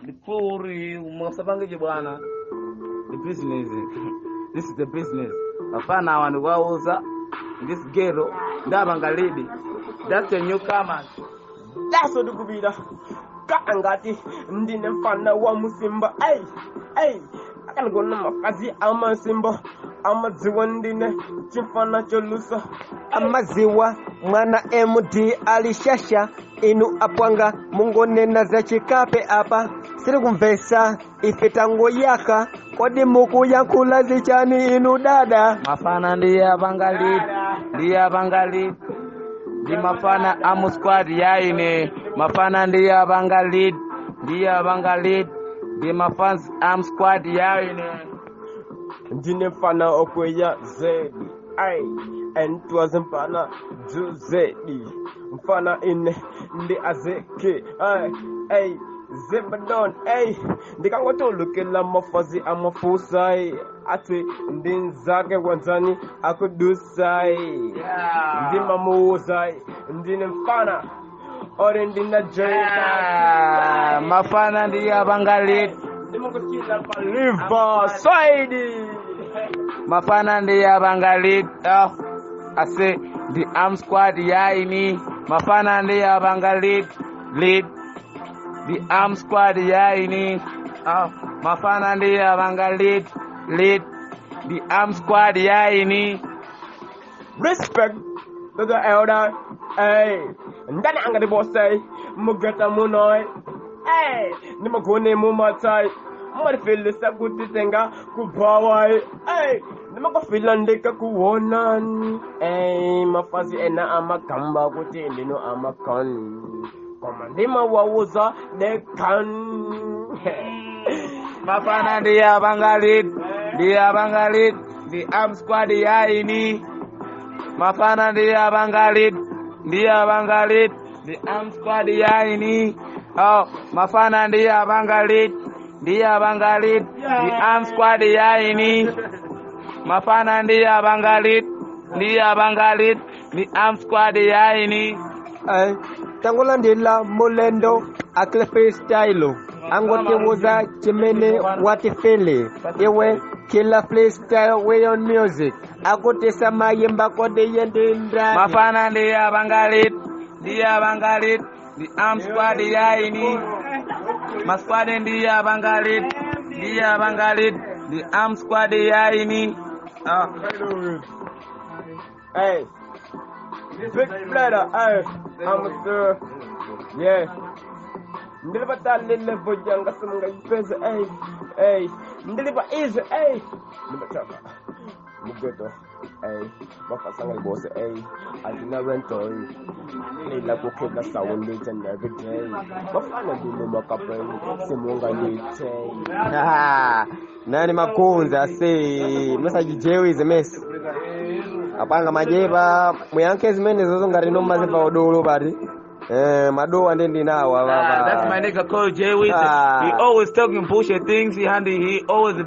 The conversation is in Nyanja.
ndipuri mwasapangeje bwana the business this is the business afana awa ndikuwauza this ghetto ndapanga lidi that's the newcomers daso ndikupita kaa ngati ndine mfana wa musimba ei ei akanigona makazi amasimba amadziwa ndine chimfana cholusa amaziwa mwana md alishasha inu apwanga mungonena za chikape apa siri kumvesa ife tango yaka kodi mukuyankhula zichani inu dada mafana ndiye apanga lidi ndiye apanga lidi ndi mafana amu squad yaine mafana ndiye apanga lead ndiye apanga lead ndi mafans am squad yaine ndine mfana okweya zedi ai entwaze mfana juzedi mfana ine ndi azeke ai ai zebadon ai ndikangotolukela mafazi amafusai ati ndi nzake wanzani akudusai ndimamuuzai ndine mfana ori ndina Ah, mafana ndiye apanga lead ndimukutila paliva saidi mafana ndiye apanga lead oh, ase ndi am squad yaini mafana ndiye apanga lead lead the arm squad yaini oh, mafana ndiye apanga lead lead the arm squad yaini respect to the elder. Hey, ndani angadi bosai, mugata munoi. Hey, nimagone mumatai. Marifili sa kutitenga kubawai. Hey, nimagafila ndika kuonani. Hey, mafazi ena amakamba kuti ndino amakan. Koma ndima wawuza dekan. mafana ndiye apanga lead ndiye apanga lead the arm squad yaini mafana ndiye apanga lead ndiye apanga lead the arm squad yaini oh, mafana ndiye apanga lead ndiye apanga lead the arm squad yaini mafana ndiye apanga lead ndiye apanga lead the arm squad yaini Ay, tangolandila mulendo akile freestyle angotibuza chimene watifili iwe kila freestyle way on music akutisa mayimba kodi yendindra mafana ndiye apanga lead ndiye apanga lead the arm squad yaini masquad ndiye apanga lead ndiye apanga lead the arm squad yaini oh. Hey, big brother, hey, I'm a sir. Yeah. Ndilipa talile vojanga sumunga ipese, hey, hey. Ndilipa easy, hey. Ndilipa chaka. Mugeto, hey. Mafasanga ibose, hey. Adina rento, Nila kukega sound each and every day. Mafana dile makapen, simunga lite. Ah, nani makunza, see. Message jewize, mess. apanga majeba muyankhe zimene zozo ngati nomaziva udolo pati eh madowa ndi ndinawo Ah, that's my nigga Cole J Weezy. Ah. He always talking bullshit things. He handy. He always